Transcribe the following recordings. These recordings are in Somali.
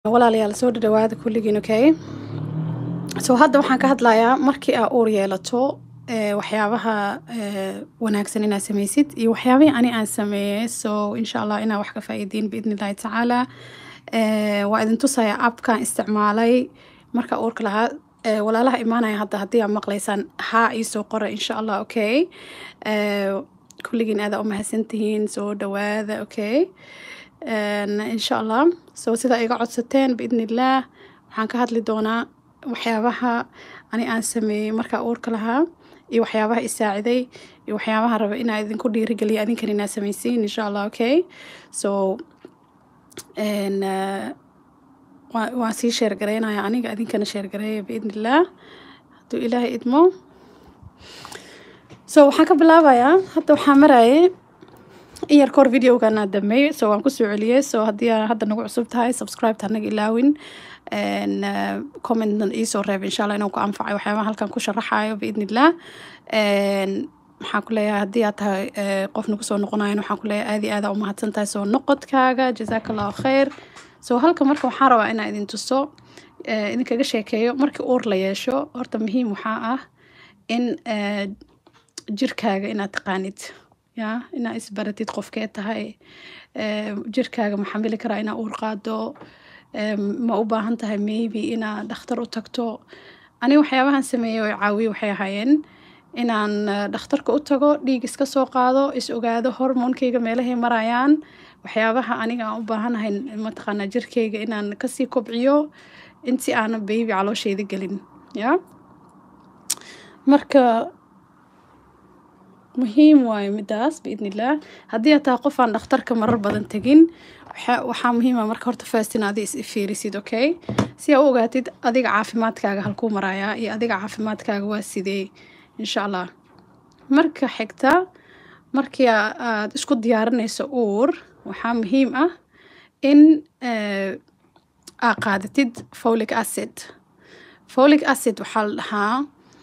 walaalayaal soo dhadhawaada kulligiin okay so hadda waxaan ka hadlayaa markii aa uur yeelato ee, waxyaabaha ee, wanaagsan inaad sameysid iyo waxyaabihii ani aan sameeyey so insha allah inaa wax ka faa'iidiin biidni illahi tacaala Ee, waa idin tusayaa appkaan isticmaalay marka uurka lahaa ee, walaalaha imaanaya hadda haddii aad maqlaysaan haa iisoo qora insha allah okay Ee, kulligiin aada u mahadsantihiin soo dhawaada okay Een, insha allah so sida iga codsateen biidni illaah waxaan ka hadli doonaa waxyaabaha ani aan sameeyey markaa uurka lahaa iyo waxyaabaha isaaciday iyo waxyaabaha raba inaa idinku dhiirigeliya adinkan inaad sameysiin insha allah okay so een, eh, waa- waan sii sheergareynaya aniga adinkana sheergareeya biidni illaah hadduu ilaahay idmo so waxaan ka bilaabayaa hadda waxaa marayay in yar kahor videogana dhameey so waan kusoo celiyey so haddii aa hadda nagu cusub tahay subscribe hanaga ilaawin Een, eh, commentna iisoo reeb insha allah inuu ku anfacay waxyaabaha halkan ku sharaxayo biidni illaah Een, waxaan ku leeyahay haddii aad tahay eh, qof nagu soo noqonayan waxaan ku leeyahay aad iyo aad aa u mahadsan tahay soo noqodkaaga jazaaka allahu khayr so halka marka waxaan rabaa inaan idin tuso eh, idinkaga sheekeeyo markii uur la yeesho horta muhiim waxaa ah in eh, jirkaaga inaad taqaanid ya inaad isbaratid qofkee tahay Ee, jirkaaga ma xamili karaa inaa uur qaado Ee, ma u baahan tahay maybe inaad dhakhtar u tagto ani waxyaabahan sameeyey oo caawiye waxay ahaayeen inaan eh, dhakhtarka u tago dhiig iska soo qaado is ogaado hormoonkeyga meelahay marayaan waxyaabaha aniga aan u baahanahay mataqaanaa jirkeyga inaan kasii kobciyo intii aanan baby caloosheyda gelin ya marka muhiim waaye midaas biidni illaah haddii aad tahay qof aan dhakhtarka marar badan tegin waxa- waxaa muhiima marka horta first in adi is fiirisid okay si aa u ogaatid adiga caafimaadkaaga halkuu marayaa iyo adiga caafimaadkaaga waa sidee insha allah marka xigta markii aa- aad isku diyaarinayso uur waxaa muhiim ah in eh, aa qaadatid folic acid folic acid waxaa la dhahaa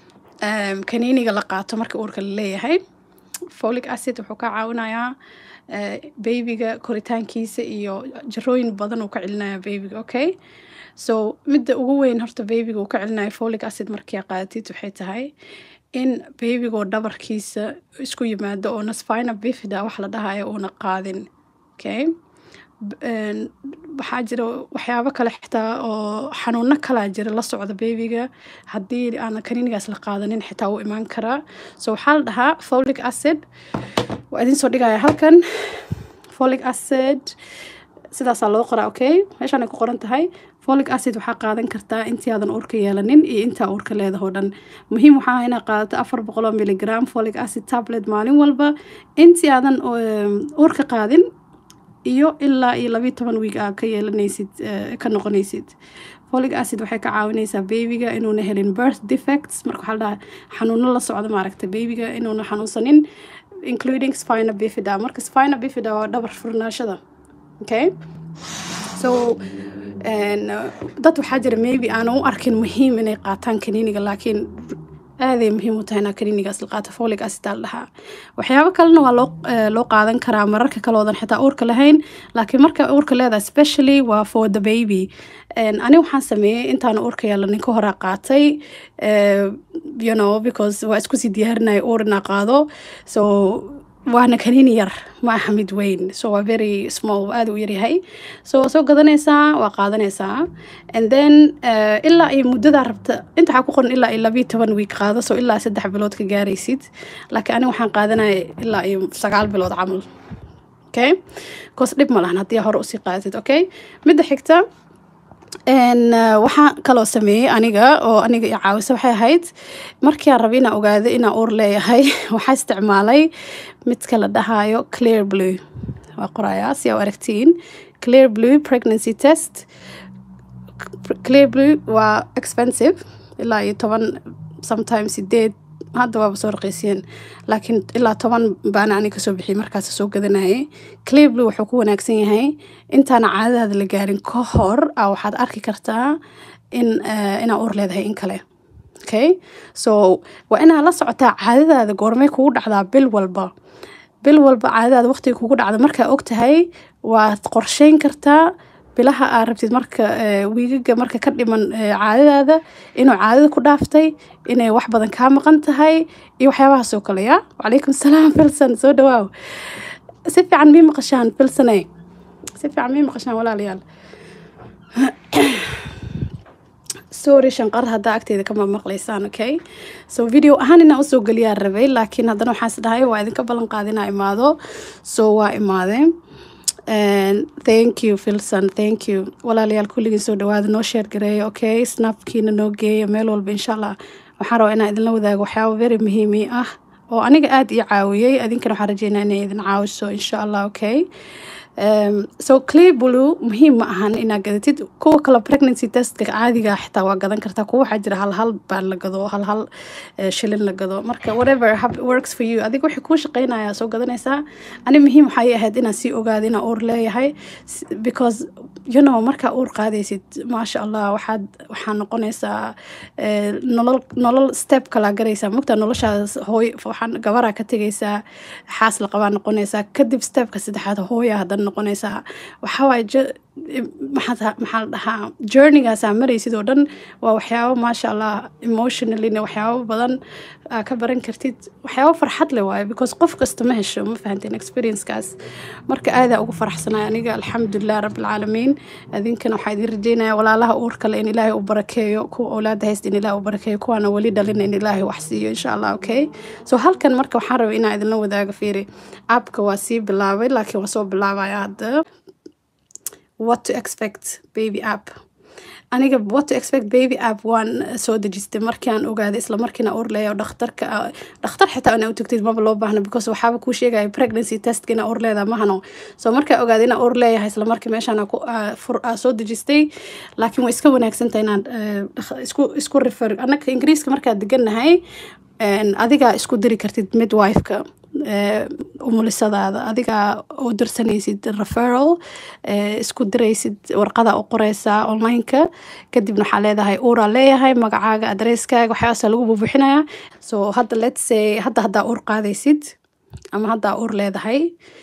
em, kaniiniga la qaato marka uurka la leeyahay folic acid wuxuu ka caawinayaa eh, babyga koritaankiisa iyo jarooyin badan uu ka celinaya babyga okay so midda ugu weyn horta babyga uu ka celinaya folic acid markii aad qaadatid waxay tahay in baybigoo dhabarkiisa isku yimaado oo spina bifida wax la dhahayo uuna qaadin okay B- een, waxaa jira waxyaabo kale xitaa oo xanuuno kalaa jira la socda babyga haddii aan kaniinigaas la qaadanin xitaa wuu imaan karaa so waxaa la dhahaa folic acid waa idin soo dhigaya halkan folic acid sidaasaa loo qoraa okay meeshaan ay ku qoran tahay folic acid waxaa qaadan kartaa intii aadan uurka yeelanin iyo intaa uurka leedahoo dhan muhiim waxaa ah inaad qaadato afar boqoloo miligram folic acid tablet maalin walba intii aadan um, uurka qaadin iyo ilaa iyo labiyo toban wiig aa ka yeelanaysid eh, ka noqonaysid folic acid waxay ka caawinaysaa babyga inuuna helin birth defects marka waxaa la dhahaa xanuuno la socda maaragta babyga inuuna xanuunsanin including spina bifida marka spina bifida waa dhabar furnaashada okay so een, uh, dad waxaa jira maybe aan u arkin muhiim inay qaataan kaniiniga laakiin aaday muhiim u tahay inaa kaniinigaas la qaato folic acid aa la dhahaa waxyaabo kalena waa loo eh, loo qaadan karaa mararka kale oodan xitaa uurka lahayn laakiin marka uurka leedahay specially waa for the baby Een, ani waxaan sameeyey intaan uurka yeelanin ka horaa qaatay eh, you know because waa isku sii diyaarinaya uur inaa qaado so waana kaniini yar ma aha mid weyn so waa very small waa aad u yaryahay so waa soo gadanaysaa waa qaadanaysaa and then eh, ilaa iyo muddadaa rabta inta waxaa ku qoran ilaa iyo labiyo toban week qaado so ilaa saddex bilood ka gaaraysid laakiin aniga waxaan qaadanaya ilaa iyo sagaal bilood camal okay cause dhib ma lahan haddii hore usii qaadatid okay midda xigta Een, eh, waxaan kaloo sameeyey aniga oo aniga i caawisa waxay ahayd markii aan rabay inaan ogaado inaan uur leeyahay waxaa isticmaalay midka la dhahayo clear blue waa qorayaa si aa u aragtiin clear blue pregnancy test clear blue waa expensive ilaa iyo toban sometimes sideed hadda waaba soo raqiisiyeen laakiin ilaa toban baana ani kasoo bixiyay markaas soo gadanayay clear blue wuxuu ku wanaagsan yahay intaana caadadaada la gaarin ka hor a waxaad arki kartaa in eh, inaa uur leedahay in kale okay so waa inaa la socotaa caadadaada goormay kugu dhacdaa bil walba bil walba caadadaada waqtiga kugu dhacda markaa og tahay waad qorsheyn kartaa bilaha aa rabtid marka eh, wiigaga marka ka dhiman eh, caadadaada inuu caadada ku dhaaftay inay wax badan kaa maqan tahay iyo waxyaabahaas oo kale ya wacalaykum salaam filson soo dhawaaw si fiican mii maqashaan filsone si fiican mii maqashaan walaalayaal sorry shanqar haddaa agteeda kama maqlaysaan okay so video ahaan inaan usoo geliyaa rabay laakiin haddana waxaan is dhahay waa idinka ballan qaada inaa imaado so waa imaadeen And thank you filson thank you walaalayaal kulligiin soo dhawaada noo sheer gareeya okay snapkiina noo geeya meel walba insha allah waxaan rabaa inaan idinla wadaago waxyaaba very muhiimi ah oo aniga aada ii caawiyey adinkana waxaan rajeynaa inay idin caawiso insha allah okay Um, so clear blue muhiim ma ahan inaad gadatid kuwa kale pregnancy testka caadiga ah xitaa waa gadan kartaa kuwa waxaa jira hal hal baan la gado hal hal eh, shilin la gado marka whatever hab- works for you adiga wixii kuu shaqeynaya soo gadanaysaa ani muhiim waxay ahayd inaan sii ogaado inaan uur leeyahay S- because you know markaa uur qaadaysid maasha allah waxaad waxaa noqonaysaa eh, nolol nolol step kalaa garaysaa mogtaa noloshaas hooy waxaan gabaraa ka tegaysaa xaas la qabaa noqonaysaa kadib stepka saddexaad hooya haddana noqonaysaa waxaa waaye je- maxaa maxaa la dhahaa journeygaasa maraysid oo dhan waa waxyaabo maasha allah emotionallyna waxyaabo badan aa ka baran kartid waxyaabo farxad leh waaye because qof kasta ma hesho ma fahanteen experiencekaas marka aadaa ugu faraxsanay aniga alxamdulilah rabbilcaalamiin idinkana waxaa idin rajeynaya walaalaha uurka leh in ilaahay u barakeeyo kuwa awlaada haysta in ilaahay u barakeeyo kuwaana weli dhalina in ilaahay wax siiyo insha allah okay so halkan marka waxaan rabay inaan idinla wadaago fiiri appka waa sii bilaabay laakiin waa soo bilaabaya hadda what to expect baby app aniga what to expect baby app waan soo dejistay markii aan ogaaday isla markiina uur leeyahay oo dhakhtarka ah- dhakhtar xitaa inaa u tagtid maba loo baahna because waxaaba kuu sheegaya pregnancy testka inaa uur leedahay mahano so markaa ogaaday inaa uur leeyahay isla markii meeshaan aa ku- aa fur- aa soo dejistay laakiin way iska wanaagsan tahay inaan eh, dhakh- isku isku refer annaga ingiriiska markaa degannahay een, adigaa isku diri kartid midwife-ka eh, umulisadaada adigaa u dirsanaysid referral eh, isku diraysid warqada u qoreysaa online-ka kadibna waxaa leedahay uuraa leeyahay magacaaga adresskaaga waxyaabaasa lagu bubuxinayaa so hadda let's say hadda haddaa uur qaadaysid ama haddaa uur leedahay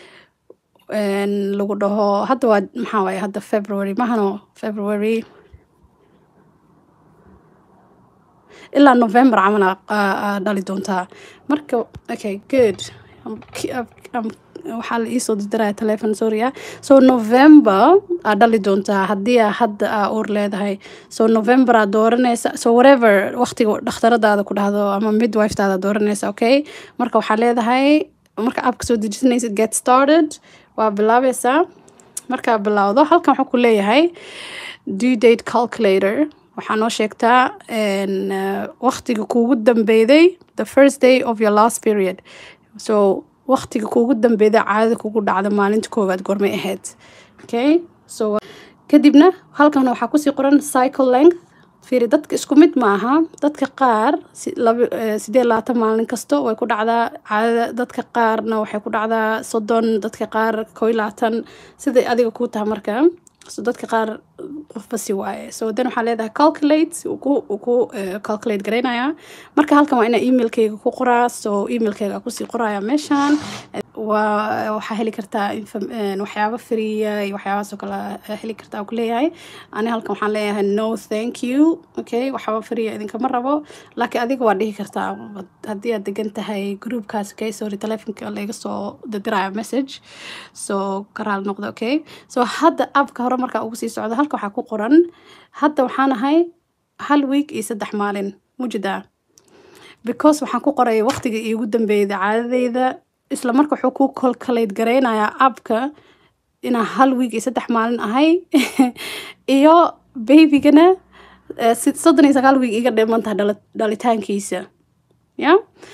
een, lagu dhaho hadda waa maxaa waaye hadda february mahano february ilaa november camal aa- aa aa dhali doontaa marka okay good I'm ki- I'm- I'm- waxaa la iisoo dirdiraya telefon sorry so november aa dhali doontaa haddii aa hadda aa uur leedahay so november aa dooranaysa so whatever waqtiga dhakhtaradaada ku dhahdo ama midwifetaada dooranaysa okay marka waxaa leedahay marka aabka soo dejisanaysid get started waa bilaabaysaa markaa bilowdo halkan wuxuu ku leeyahay due date calculator waxaa noo sheegtaa een, eh, waqtiga kuugu dambeyday the first day of your last period so waqtiga kuugu dambeyday caadada kugu dhacda maalinta koowaad goormay ahayd okay so kadibna halkan waxaa kusii qoran cycle length fiiri dadka isku mid maaha dadka qaar si- laba- eh, sideed iyo labaatan maalin kasto way ku dhacdaa caadada dadka qaarna waxay ku dhacdaa soddon dadka qaar koo iyo labaatan siday adiga kuu tahay marka so dadka qaar qofba si waaye so then waxaa leedahay calculate uu ku uu ku eh, calculate garaynaya marka halkan waa inaa emailkayga ku qoraa so emailkayga kusii qoraya meeshan waa waxaa heli kartaa info- een, waxyaabo freeya iyo waxyaabahaas oo kale aa heli kartaa ku leeyahay ani halkan waxaan leeyahay no thank you okay waxyaaba freeya idinkama rabo laakiin adiga waa dhihi kartaa haddii aad degan tahay groupkaas okay sorry telefonka laga soo dirdiraya message so karaal noqda okay so hadda appka hore markaa ugu sii socdo halka waxaa ku qoran hadda waxaan ahay hal week iyo saddex maalin mujidaa because waxaan ku qoray waqtiga iigu dambeeyda caadadeyda isla marka wuxuu ku calculate garaynayaa appka inaa hal week iyo saddex maalin ahay iyo babygana eh, sid- soddon iyo sagaal week iga dhiman tahay dhala- dhalitaankiisa ya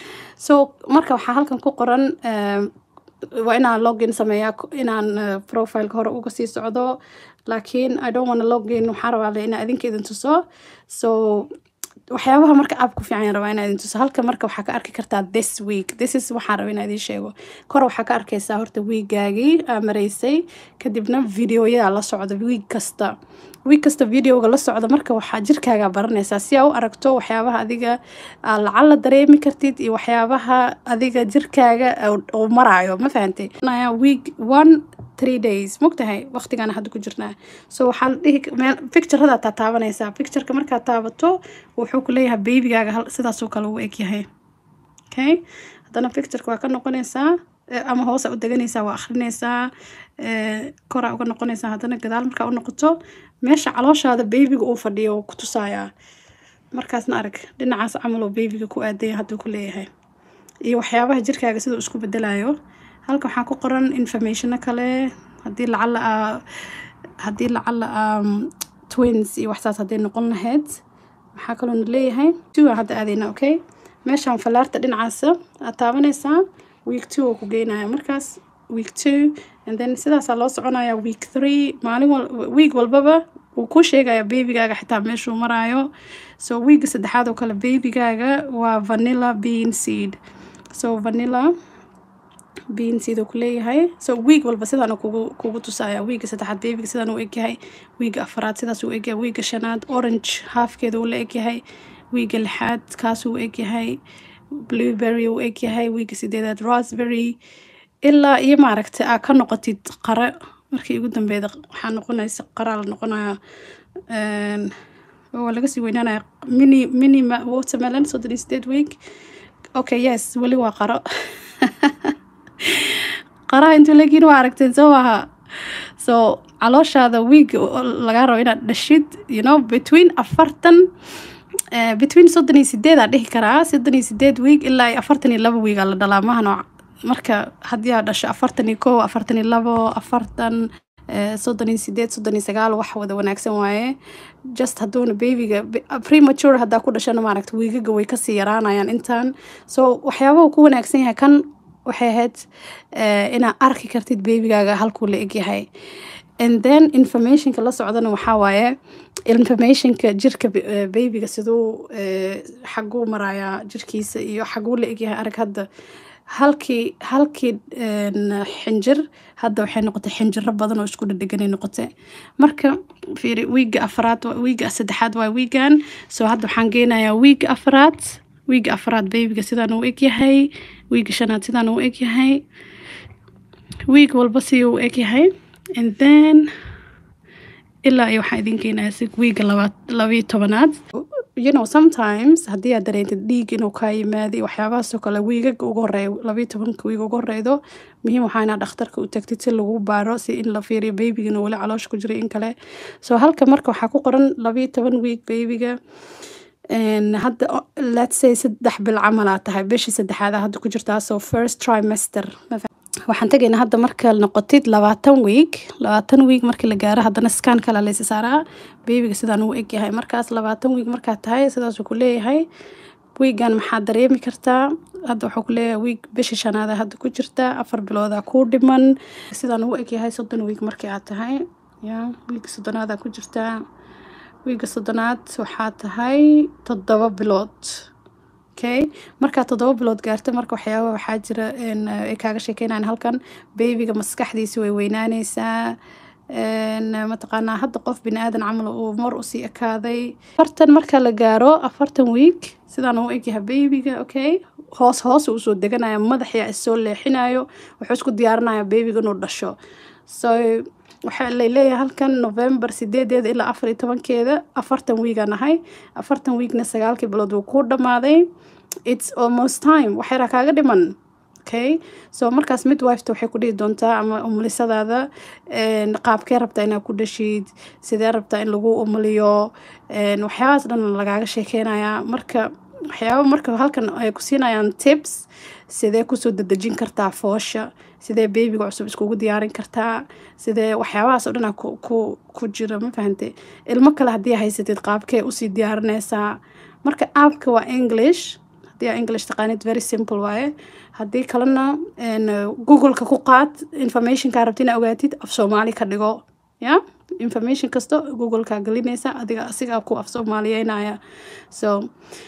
so marka waxaa halkan ku qoran eh, waa inaan login sameeyaa ku- inaan eh, profileka hore uga sii socdo laakiin i don't wanna login waxaa rabaa le inaa idinka idin tuso so waxyaabaha marka app ku fiican yaan rabaa inaa idin tuso halka marka waxaa ka arki kartaa this week this is waxaan rabaa inaa idin sheego kor waxaa ka arkaysaa horta wiigaagii aa maraysay kadibna videoyadaa la socda wiig kasta wiig kasta videoga la socda marka waxaa jirkaaga baranaysaa si aa u aragto waxyaabaha adiga aa lacala dareemi kartid iyo waxyaabaha adiga jirkaaga uu maraayo ma fahantay week one three days mogtahay waqtigaana hadda ku jirnaa so waxaa la dhihi meel picturada taa taabanaysaa pictureka markaad taabato wuxuu ku leeyahay babygaaga sidaasoo kale u egyahay okay haddana pictureka waa ka noqonaysaa ama hoosa u deganaysaa waa akrinaysaa koraa uga noqonaysaa haddana gadaal markaa u noqoto meesha calooshaada baybiga uu fadhiyo wuu ku tusayaa markaasna arag dhinacaas camal oo baybiga ku aadaya hadduu ku leeyahay iyo waxyaabaha jirkaaga siduu isku bedelayo halka waxaa ku qoran informationo kale haddii lacala aa haddii lacala aa twins iyo waxsaas hadday noqon lahayd maxaa kaloona leeyahay two aan hadda aadayna okay meeshaan falaarta dhinacaasa aad taabanaysaa week two oo ku geynaya markaas week two and then sidaasaa loo soconaya week three maalin wal week walbaba wuu ku sheegaya babygaaga xitaa meeshuu maraayo so weega saddexaad oo kale babygaaga waa vanilla bean seed so vanilla bean seed uu ku leeyahay so week walba sidaan kugu kugu tusaya weega saddexaad babyga sidaan u egyahay weega afaraad sidaas uu egyahay weega shanaad orange halfkeeda uu la egyahay weega lixaad kaas uu egyahay blueberry uu egyahay weega sideedaad raspberry ilaa iyo maaragtay aa ka noqotid qare markii ugu dambeeda waxaa noqonaysa qaraa la noqonaya waa laga sii weynaanaya mini mini watermelon soddon iyo sideed week okay yes weli waa qaro qaraha intuu leegiin waa aragteen soo maaha so calooshaada week lagaa rabo inaad dhashid you know between afartan between soddon iyo sideed aa dhihi karaa soddon iyo sideed week ilaa iyo afartan iyo laba week aa la dhalaa maha nooc marka haddii aad dhasho afartan iyo kow afartan iyo labo afartan soddon iyo sideed soddon iyo sagaal wax wada wanaagsan waaye just hadduuna babyga premature haddaa ku dhashana maaragta wiigaga way kasii yaraanayaan intaan so waxyaabaha ku wanaagsan yahay kan waxay ahayd inaad arki kartid babygaaga halkuu la egyahay and then informationka la socdana waxaa waaye informationka jirka babyga siduu xaguu marayaa jirkiisa iyo xaguu la egyahay arag hadda halkii halkii xinjir hadda waxay noqotay xinjiro badan oo isku dhadheganay noqotay marka fiiri wiiga afraad wiiga saddexaad waa wiigan so hadda waxaan geynayaa wiiga afraad wiiga afraad babyga sidaan uu egyahay wiiga shanaad sidaan uu egyahay wiig walba si uu egyahay and then ilaa iyo waxaan idin keenaya si wiiga labaad labayo tobanaad you know sometimes haddii aad dareentid dhiig inuu kaa yimaada iyo waxyaabahaasoo kale wiigaga ugu horeeya labayo tobanka wiig ugu horeydo muhiim waxaa inaad dhakhtarka u tagtid si lagu baaro si in la fiiriyo babyga inuu weli caloosha ku jiro in kale so halka marka waxaa ku qoran labayo toban wiig babyga hadda let's say saddex bil camalaa tahay bishii saddexaad hadda ku jirtaa so first trimester waxaan tegaynaa hadda marka noqotid labaatan wiig labaatan wiig markii la gaaro haddana skan kale laysa saaraa babyga sidaan uu egyahay markaas labaatan wiig markaa tahay sidaasuu ku leeyahay wiigan maxaad dareemi kartaa hadda wuxuu ku leeyahay wiig bishii shanaada hadda ku jirta afar bilooda kuu dhiman sidaan uu egyahay soddon wiig markii aad tahay ya wiiga soddonaada ku jirtaa wiiga soddonaad waxaa tahay toddoba bilood okay markaa toddoba bilood gaarta marka waxyaaba waxaa jira ay kaaga sheekeynayan halkan babyga maskaxdiisa way weynaaneysaa mataqaanaa hadda qof bini aadan camal uu mar usii ekaaday afartan marka la gaaro afartan week sidaan uu egyahay babyga okay hoos hoos uu soo deganaya madaxyaa issoo leexinayo wuxuu isku diyaarinaya babyga inuu dhasho so waxaa laleeyahay halkan november sideedeeda ilaa afar iyo tobankeeda afartan wiigaan ahay afartan wiigna sagaalkii bilood wuu kuu dhammaaday its almost time waxyaraa kaaga dhiman okay so markaas midwifeta waxay ku dhihi doontaa ama umulisadaada qaabkee rabtaa inaad ku dhashid sidee rabtaa in lagu umuliyo waxyaabahaas dhan lagaaga sheekeynayaa marka waxyaaba marka halkan ay ku siinayaan tips sidee kusoo dedejin kartaa foosha sidee babyga cusub iskugu diyaarin kartaa sidee waxyaabahaas oo dhan ku ku ku jira ma fahante ilmo kale haddii haysatid qaabkee usii diyaarinaysaa marka aabka waa english haddii aa english taqaanid very simple waaye haddii kalena googleka ku qaad informationkaa rabti inaa ogaatid af soomaali ka dhigo ya information kasta googleka gelinaysa adiga asigaa ku af soomaaliyeynaya so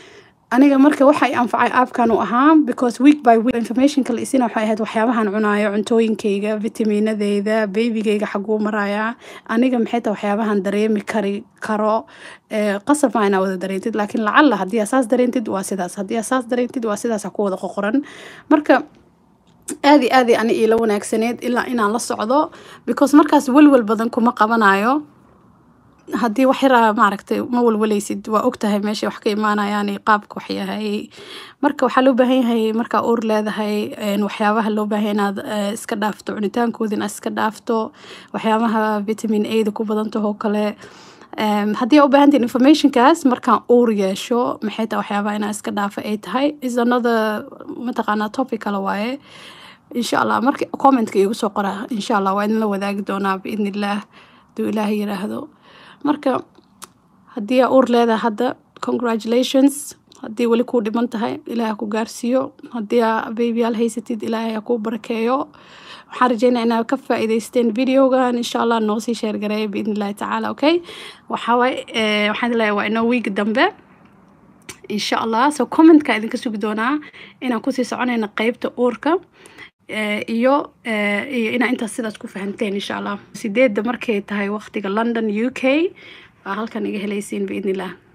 aniga marka waxa i anfacay aapkan u ahaa because week by week informationka la isina waxay ahayd waxyaabahan cunaayo cuntooyinkayga vitaminadeyda babygayga xaguu marayaa aniga maxay tahay waxyaabahan dareemi kari karo ee qasab maa inaa wada dareentid laakiin lacala haddii aa saas dareentid waa sidaas haddii aa saas dareentid waa sidaas ha ku wada qoqoran marka aadi aadi ani iila wanaagsaneed ilaa inaan la socdo because markaas welwel badan kuma qabanayo haddii wax yaraa maaragtay ma walwalaysid waa ogtahay meesha wax ka imaanayaan iyo qaabka wax yahay marka waxaa loo baahan yahay markaa uur leedahay een, waxyaabaha loo baahan yahay inaad eh, iska dhaafto cunitaankooda inaad iska dhaafto waxyaabaha vitamin a da ku badantaho oo kale Em, haddii aa u baahantiin informationkaas markaan uur yeesho maxay tahay waxyaabaha inaan iska dhaafa ay tahay is another mataqaanaa topic kale waaye insha allah marka commentka iigu soo qora insha allah waa idinla wadaagi doonaa biidni illaah haduu ilaahay yiraahdo marka haddii aa uur leedahay hadda congratulations haddii weli kuu dhiman tahay ilaahay ha ku gaarsiiyo haddii aa babyyaal haysatid ilaahay ha kuu barakeeyo waxaan rajeynaa inaad ka faa'iidaysteen videogan insha allah noo sii sheer gareeya biidni illahi tacaala okay waxaa waaye eh, waxaan leeyahay waa inoo wiigi dambe insha allah so commentka idinka sugi doonaa inaan kusii soconayno qeybta uurka eh, iyo eh, iyo inaa intaas sidaas ku fahanteen insha allah sideedda markay tahay waqtiga london u k baa halkan iga helaysiin biidni illah